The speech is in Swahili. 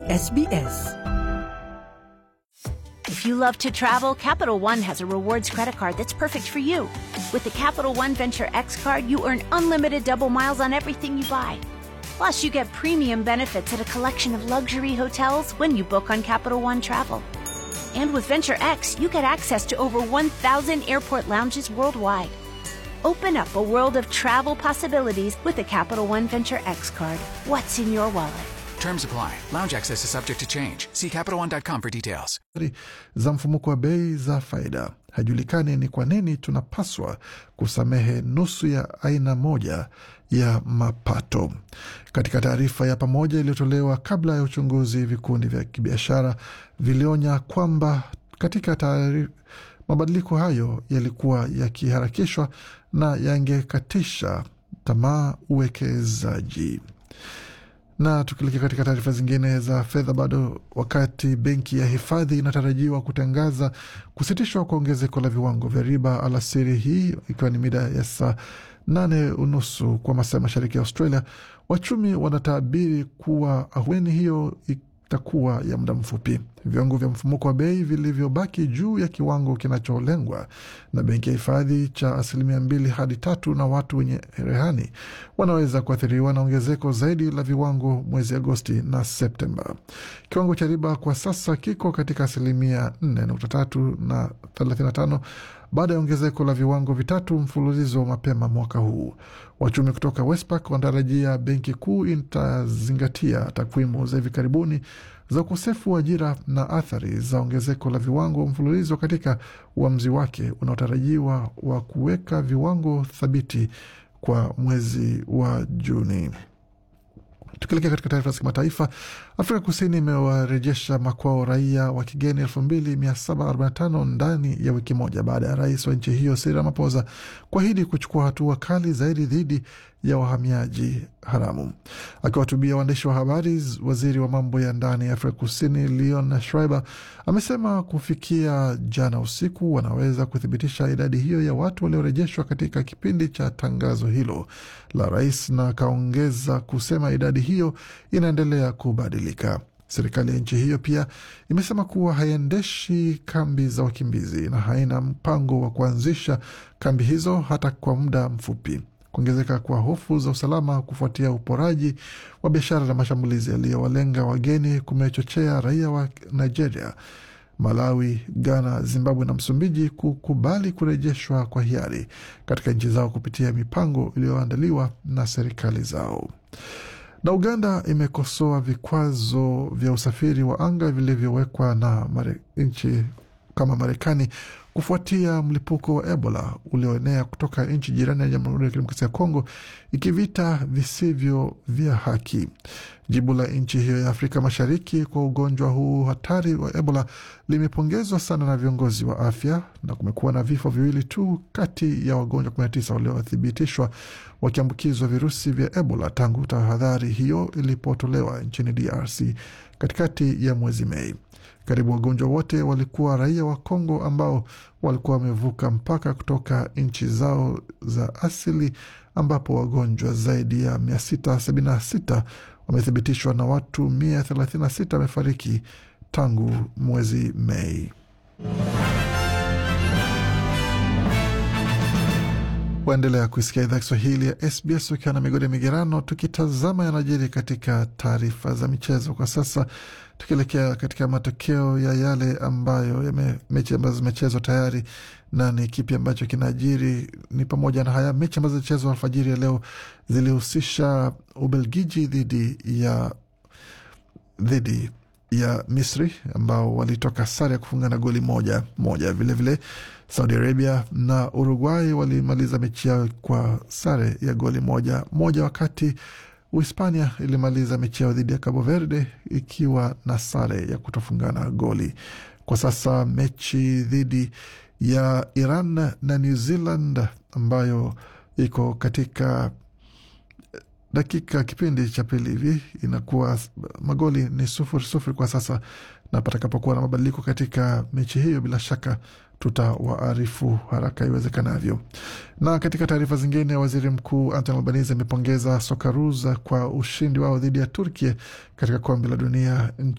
SBS. If you love to travel, Capital One has a rewards credit card that's perfect for you. With the Capital One Venture X card, you earn unlimited double miles on everything you buy. Plus, you get premium benefits at a collection of luxury hotels when you book on Capital One Travel. And with Venture X, you get access to over 1,000 airport lounges worldwide. Open up a world of travel possibilities with the Capital One Venture X card. What's in your wallet? Terms apply. Lounge access is subject to change. See CapitalOne.com for details. za mfumuko wa bei za faida. Hajulikani ni kwa nini tunapaswa kusamehe nusu ya aina moja ya mapato. Katika taarifa ya pamoja iliyotolewa kabla ya uchunguzi, vikundi vya kibiashara vilionya kwamba katika taari- mabadiliko hayo yalikuwa yakiharakishwa na yangekatisha tamaa uwekezaji. Na tukielekea katika taarifa zingine za fedha, bado wakati benki ya hifadhi inatarajiwa kutangaza kusitishwa kwa ongezeko la viwango vya riba alasiri hii, ikiwa ni mida ya saa nane unusu kwa masaa ya mashariki ya Australia, wachumi wanatabiri kuwa ahueni hiyo itakuwa ya muda mfupi. Viwango vya mfumuko wa bei vilivyobaki juu ya kiwango kinacholengwa na benki ya hifadhi cha asilimia mbili hadi tatu, na watu wenye rehani wanaweza kuathiriwa na ongezeko zaidi la viwango mwezi Agosti na Septemba. Kiwango cha riba kwa sasa kiko katika asilimia 4.3 na 35 baada ya ongezeko la viwango vitatu mfululizo mapema mwaka huu. Wachumi kutoka Westpac wanatarajia benki kuu itazingatia takwimu za hivi karibuni za ukosefu wa ajira na athari za ongezeko la viwango mfululizo katika uamuzi wake unaotarajiwa wa kuweka viwango thabiti kwa mwezi wa Juni. Tukielekea katika taarifa za kimataifa, Afrika Kusini imewarejesha makwao raia wa kigeni 2745 ndani ya wiki moja baada ya rais wa nchi hiyo Cyril Ramaphosa kuahidi kuchukua hatua kali zaidi dhidi ya wahamiaji haramu. Akiwahutubia waandishi wa habari, waziri wa mambo ya ndani ya Afrika Kusini Leon Schreiber amesema kufikia jana usiku wanaweza kuthibitisha idadi hiyo ya watu waliorejeshwa katika kipindi cha tangazo hilo la rais, na akaongeza kusema idadi hiyo inaendelea kubadilika. Serikali ya nchi hiyo pia imesema kuwa haiendeshi kambi za wakimbizi na haina mpango wa kuanzisha kambi hizo hata kwa muda mfupi. Kuongezeka kwa hofu za usalama kufuatia uporaji wa biashara na mashambulizi yaliyowalenga wageni kumechochea raia wa Nigeria, Malawi, Ghana, Zimbabwe na Msumbiji kukubali kurejeshwa kwa hiari katika nchi zao kupitia mipango iliyoandaliwa na serikali zao. Na Uganda imekosoa vikwazo vya usafiri wa anga vilivyowekwa na mare, nchi kama Marekani kufuatia mlipuko wa Ebola ulioenea kutoka nchi jirani ya Jamhuri ya Kidemokrasia ya Kongo, ikivita visivyo vya haki. Jibu la nchi hiyo ya Afrika Mashariki kwa ugonjwa huu hatari wa Ebola limepongezwa sana na viongozi wa afya, na kumekuwa na vifo viwili tu kati ya wagonjwa 19 waliothibitishwa wakiambukizwa virusi vya Ebola tangu tahadhari hiyo ilipotolewa nchini DRC katikati ya mwezi Mei. Karibu wagonjwa wote walikuwa raia wa Kongo ambao walikuwa wamevuka mpaka kutoka nchi zao za asili, ambapo wagonjwa zaidi ya 676 wamethibitishwa na watu 136 wamefariki tangu mwezi Mei. Waendelea kuisikia idhaa Kiswahili ya SBS ukiwa na migode migerano, tukitazama yanajiri katika taarifa za michezo kwa sasa, tukielekea katika matokeo ya yale ambayo yame, mechi ambazo zimechezwa tayari na ni kipi ambacho kinajiri. Ni pamoja na haya mechi ambazo zilichezwa alfajiri ya leo zilihusisha Ubelgiji dhidi ya dhidi ya Misri ambao walitoka sare ya kufunga na goli moja moja. Vilevile vile, Saudi Arabia na Uruguay walimaliza mechi yao kwa sare ya goli moja moja, wakati Uhispania ilimaliza mechi yao dhidi ya Cabo Verde ikiwa na sare ya kutofungana goli. Kwa sasa mechi dhidi ya Iran na New Zealand ambayo iko katika dakika kipindi cha pili hivi inakuwa magoli ni sufuri sufuri kwa sasa, na patakapokuwa na mabadiliko katika mechi hiyo, bila shaka tutawaarifu haraka iwezekanavyo. Na katika taarifa zingine, waziri mkuu Anthony Albanese amepongeza Socceroos kwa ushindi wao dhidi ya Turkey katika kombe la dunia